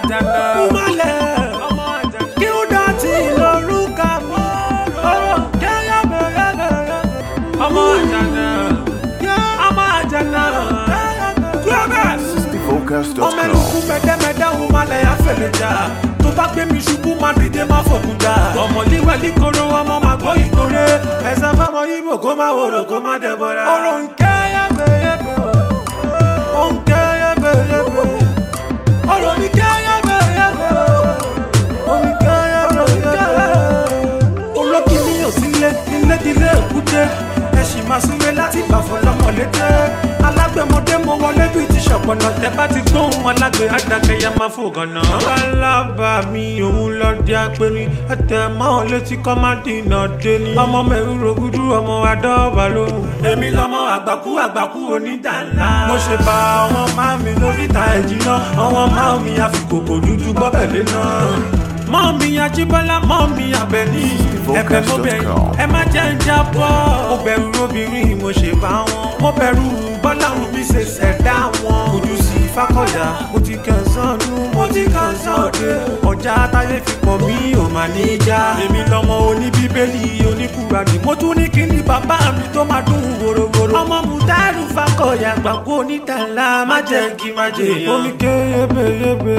àjànà. Kúmọ̀lẹ̀ ọmọ àjànà. kí ó dọ̀tí lórúkà mi. Ọ̀rọ̀ kẹ́yà bẹ̀rẹ̀ bẹ̀rẹ̀. ọmọ àjànà. Ọmọ àjànà. Clearness. ọmọ ẹlùkù mẹdẹmẹdẹ ń malẹ̀ àfẹlẹjà tó bá gbé mi ṣubú máa dìde máa fòkúta ọmọ líwẹ̀ líkoro ọmọ máa gbọ́ ìkórè ẹ̀sán fọmọ ibo kó má wòrò kó má dẹ̀bọ̀ra. ọ̀rọ̀ nkẹ́ yẹ́bẹ̀yẹ́bẹ̀ ó nkẹ́ yẹ́bẹ̀yẹ́bẹ̀ ọ̀rọ̀ mi kẹ́ yẹ́bẹ̀yẹ́bẹ̀ ó mi kẹ́ yẹ́bẹ̀yẹ́bẹ̀ olókìní ò sílé ilé dilé èkúté ẹ̀sìn máa súnlé láti bàfọ̀ lọ́mọlété alágbẹ̀mọdé mo wọlé bíi ti ṣọ̀pọ̀nà tẹ bá ti gbóhùn alágbè àdàkẹ́yà máa fò gànà. alábà mi òun lọ di apẹ̀rin ẹ̀tẹ̀ máa létí kọ́ má dìnà déni. ọmọ mẹ́rin rògùdù ọmọ adọ́ọ̀bà lóhùn. èmi lọmọ àgbàkú àgbàkú onídàńlá. mo ṣe bá àwọn máa mi lóríta ẹ̀jìnà àwọn máa mi àfikòkò dúdú gbọ́bẹ̀lé náà mọ́mí ajíbọ́lá mọ́mí abẹ́ní ẹ̀bẹ̀ mo bẹ̀ yín ẹ má jẹ́ ń jábọ́. mo bẹ̀rù obìnrin mo ṣe bá wọn. mo bẹ̀rù bọ́láhùn mi ṣe ṣẹ̀dá wọn. ojú sí fákọ̀yà mo ti kàn sánú mo ti kàn sọ́ọ̀dẹ̀. ọjà táyé fi pọ̀ mí ò mà ní í já. èmi lọmọ oníbíbélì oníkùràdì mo tún ní kí ni bàbá mi tó máa dún wòrowòro. ọmọ mùtárù fákọ̀yà gbàgbọ́ onítàlá má jẹ́ kí má jẹ́ yàn. omi ké yébéyébé.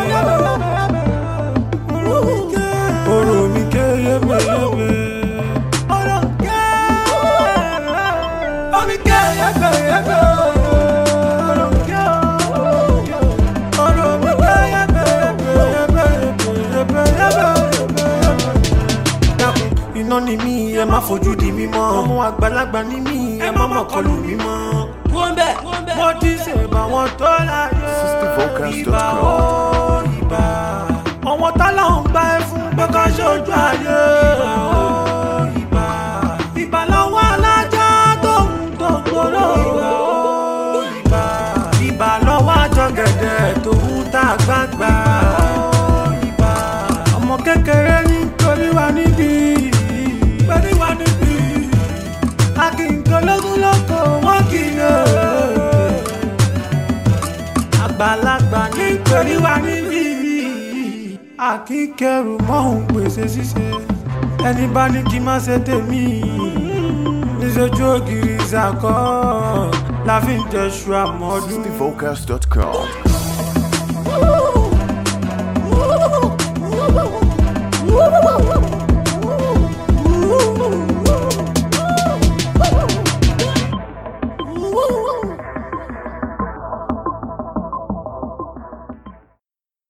Ọ̀rọ̀ mi ké yébéyébé. Ọ̀rọ̀ ké. Omi ké yébéyébé. Ọ̀rọ̀ ké. Ọ̀rọ̀ mi ké yébéyébé. Dákun, Iná ni mí, ẹ má fojú di mí mọ́. Ọmọ àgbàlagbà ni mí, ẹ má mọ̀ kọlù mí mọ́. Mo ti ṣèbà wọn tó láyé. Ìbà ó ìbà. Àwọn tálà ń gbá ẹ fún pé ká ṣojú ayé. Ó ìbà. Ìbà lọ́wọ́ alájà tó ń tó gbòòrò. Ó ìbà. Ìbà lọ́wọ́ àjọgẹ̀dẹ̀ tó ń ta gbangba. Ó ìbà. Ọmọ kékeré ní torí wa níbí. Torí wa níbí. Akínkólógún lóko wọ́n kì í lè àgbàlagbà nítorí wà níbí àkíkẹrù mọ́hún pèsè ṣíṣe ẹni bá ní kí má ṣe tèmi níṣojú ògiri ìṣàkọ́ la fi ń jẹṣu àmọ́dún. Vocals.com.